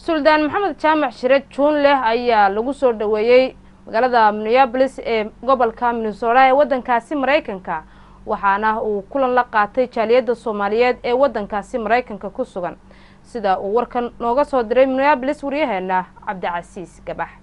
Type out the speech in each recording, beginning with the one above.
suldaan maxamed jaamac shire juunleh ayaa lagu soo dhaweeyey magaalada minneabolis ee gobolka minnesota ee waddankaasi maraykanka waxaana uu kulan la qaatay jaaliyadda soomaaliyeed ee waddankaasi maraykanka ku sugan sida uu warkan nooga soo diray minneabolis waryaheena cabdicasiis gabax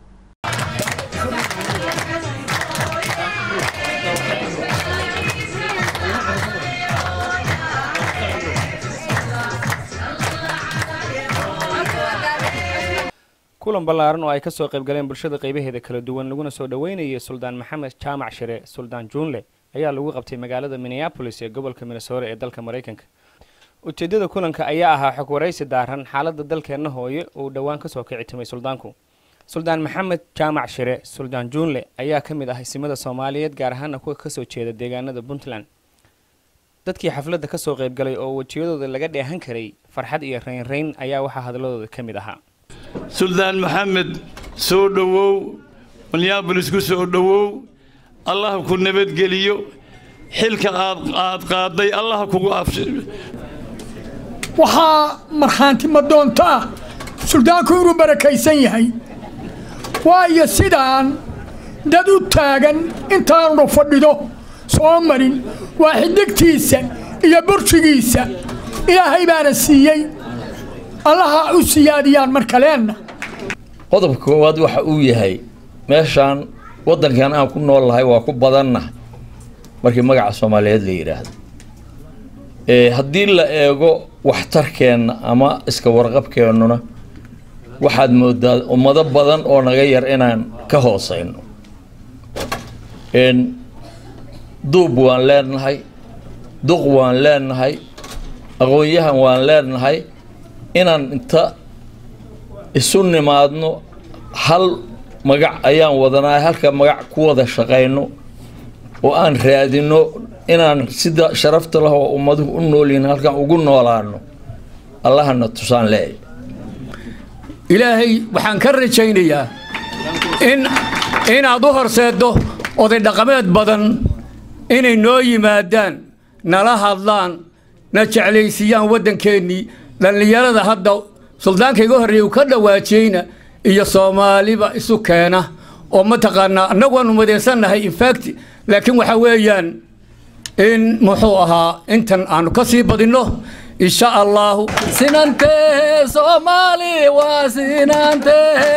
kulan ballaaran oo ay ka soo qayb galeen bulshada qaybaheeda kala duwan laguna soo dhoweynayay suldaan maxamed jaamac shire suldaan juunle ayaa lagu qabtay magaalada minneabolis ee gobolka minnesota ee dalka maraykanka ujeeddada kulanka ayaa ahaa xog waraysi daaran xaaladda dalkeenna hooye uu dhowaan kasoo kici timay suldaanku suldaan maxamed jaamac shire suldaan juunle ayaa ka mid ah isimada soomaaliyeed gaar ahaana kuwa kasoo jeeda deegaanada puntland dadkii xafladda kasoo qaybgalay oo wejiyadooda laga dheehan karay farxad iyo raynrayn ayaa waxaa hadalladooda ka mid ahaa suldaan maxamed soo dhowow minneabolis ku soo dhowow allah ku nabadgeliyo xilka aad aad qaaday allah kugu abshi waxaa markhaanti madoonto ah suldaanku inuu barakaysan yahay waayo sidaan dad u taagan intaanu fadhido soo marin waa xidigtiisa iyo burshigiisa ilaahay baana siiyey allaha u siyaadiyaan mar kaleenna qodobka koowaad waxa uu yahay meeshaan waddankan aan ku nool lahay waa ku badanna markii magaca soomaaliyeed la yidhaahdo haddii la eego waxtarkeenna ama iska warqabkeennuna waxaad moodaa ummado badan oo naga yar inaan ka hooseyno duub waan leenahay duq waan leenahay aqoon-yahan waan leenahay inaan inta isu nimaadno hal magac ayaan wadanaa halka magac ku wada shaqayno oo aan raadino inaan sida sharafta lah oo ummaduhu u noolyihin halkan ugu noolaano allahana tusaan leeya ilaahay waxaan ka rajaynayaa in inaad u horseeddo oday dhaqameed badan inay noo yimaadaan nala hadlaan na jeclaysiiyaan waddankeennii dhallinyarada hadda suldaanka iga horreeya uu ka dhawaajiyeyna iyo soomaaliba isu keena oo mataqaanaa annagu waanu madeysannahay infact laakiin waxaa weeyaan in muxuu ahaa intan aanu ka sii badinno insha allahu sinantehe soomaali waa sinantehe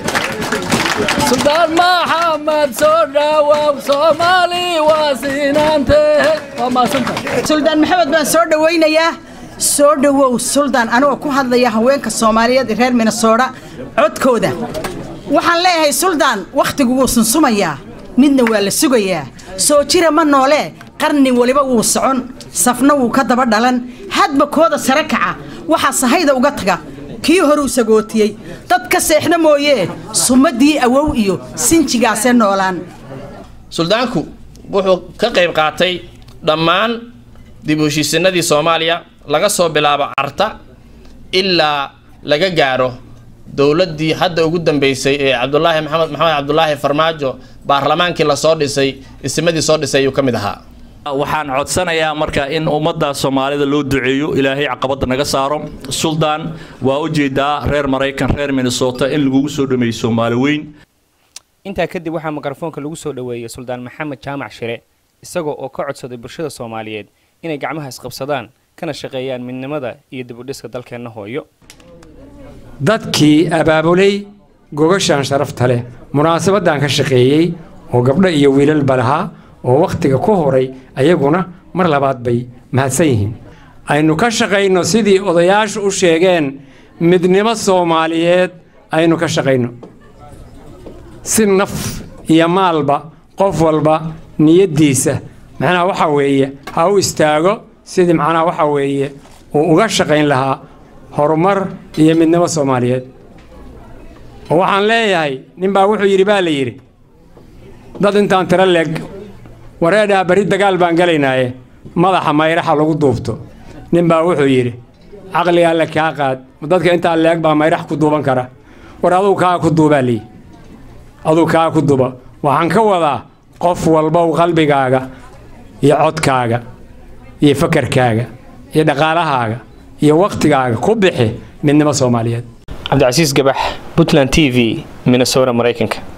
suldaan maxamed soo dhawaaw soomaali waa sinantehe waa maadsantahay suldaan maxamed baan soo dhawaynayaa soo dhowow suldaan anigoo ku hadlaya haweenka soomaaliyeed reer minnesota codkooda waxaan leeyahay suldaan wakhtigu wuu sunsumayaa midna waa la sugayaa soo jira ma noolee qarni weliba wuu socon safna wuu ka daba dhalan hadba kooda sare kaca waxaa sahayda uga taga kii horuu sagootiyey dad ka seexda mooyee sumadii awow iyo sinjigaasee noolaan suldaanku wuxuu ka qayb qaatay dhammaan dib u heshiisinadii soomaaliya laga soo bilaabo carta ilaa laga gaaro dowladdii hadda ugu dambeysay ee cabdulaahi maxamed maxamed cabdulaahi farmaajo baarlamaankii lasoo dhisay isimadii soo dhisay ayuu ka mid ahaa waxaan codsanayaa marka in ummadda soomaalida loo duceeyo ilaahay caqabadda naga saaro suldaan waa u jeedaa reer maraykan reer minnesota in lagugu soo dhameeyo soomaali weyn intaa kadib waxaa mikrofoonka lagu soo dhoweeyey suldaan maxamed jaamac shire isagoo oo ka codsaday bulshada soomaaliyeed inay gacmaha isqabsadaan kana shaqeeyaan midnimada iyo dib u dhiska dalkeenna hooyo dadkii abaabulay gogashaan sharafta leh munaasabaddan ka shaqeeyey oo gabdho iyo wiilalba lahaa oo wakhtiga ku horay ayaguna mar labaad bay mahadsan yihiin aynu ka shaqayno sidii odayaashu u sheegeen midnimo soomaaliyeed aynu ka shaqayno si naf iyo maalba qof walba niyaddiisa macnaha waxaa weeye ha u istaago sidii macnaha waxaa weeye uu uga shaqayn lahaa horumar iyo midnimo soomaaliyeed oo waxaan leeyahay ninbaa wuxuu yidhi baa la yidhi dad intaan tiro leeg wareedhaa berri dagaal baan gelaynaaye madaxa mayraxa lagu duubto ninbaa wuxuu yidhi caqliga alle kaa qaad dadka intaa leeg baa mayrax ku duuban kara war aduu kaa ku duubaa liyi aduu kaa ku duba waxaan ka wadaa qof walbow qalbigaaga iyo codkaaga iyo fakarkaaga iyo dhaqaalahaaga iyo wakhtigaaga ku bixi midnimo soomaaliyeed cabdicasiis gabax puntland t v minnesota maraykanka